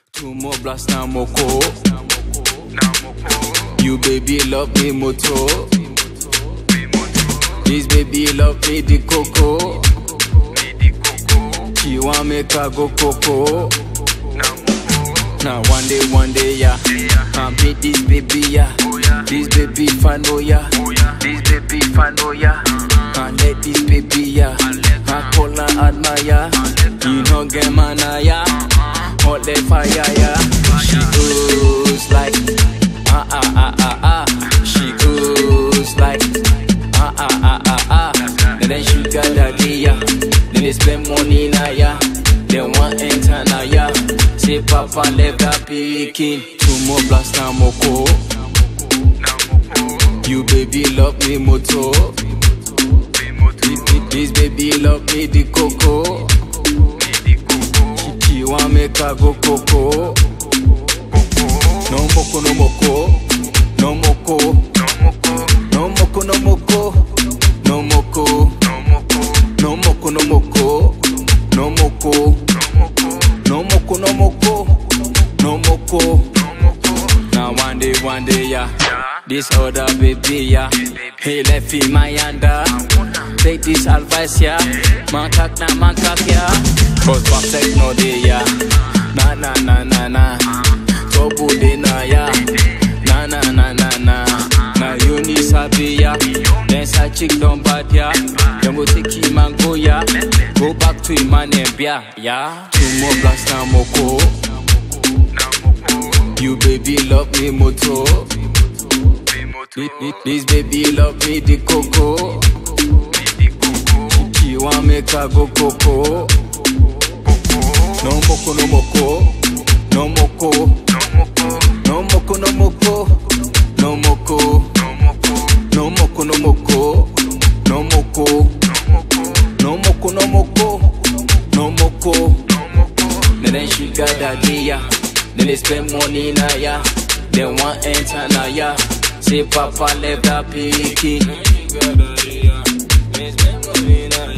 Two more blast na moko. You baby love me moto. This baby love me the coco. She want make I go coco. Now one day, one day, yeah. I meet this baby, yeah. This baby fan, oh yeah. This baby fan, oh yeah. I let this baby, yeah. I call her admire. You know, get man, yeah. Hot the fire, yeah. She goes like, ah ah ah ah ah. She goes like, ah ah ah ah ah. And then she got that yeah. Then they spend money now, yeah. They want enter now, yeah. Say papa left that picking. Two more blast now, moko. You baby love me moto. This, this baby love me the coco. She, she want make I go coco. No moko, no moko, no moko, no moko, no moko, no moko, no moko, no moko, no moko, no moko, no moko, no moko. Now one day, one day, yeah. This other baby, yeah. He left in my under. Take this advice, yeah. Man kak na man kak, yeah. Cause back sex no day, yeah. Na na na na na. Trouble day na, yeah. Na na na na na. Now you need sabi, yeah. Then side chick don't bad, yeah. Then go take him and go, yeah. Go back to him and then, yeah. Yeah. Two more blast now, moko. You baby love me moto. This, this- this baby love me the coco. She want make I go coco. No moko no moko, no moko, no moko no moko, no moko, no moko no moko, no moko, no moko no moko, no moko. Then she got that yeah. Then they spend money now, yeah. They want enter now, yeah. Say papa left that picky. They spend money now,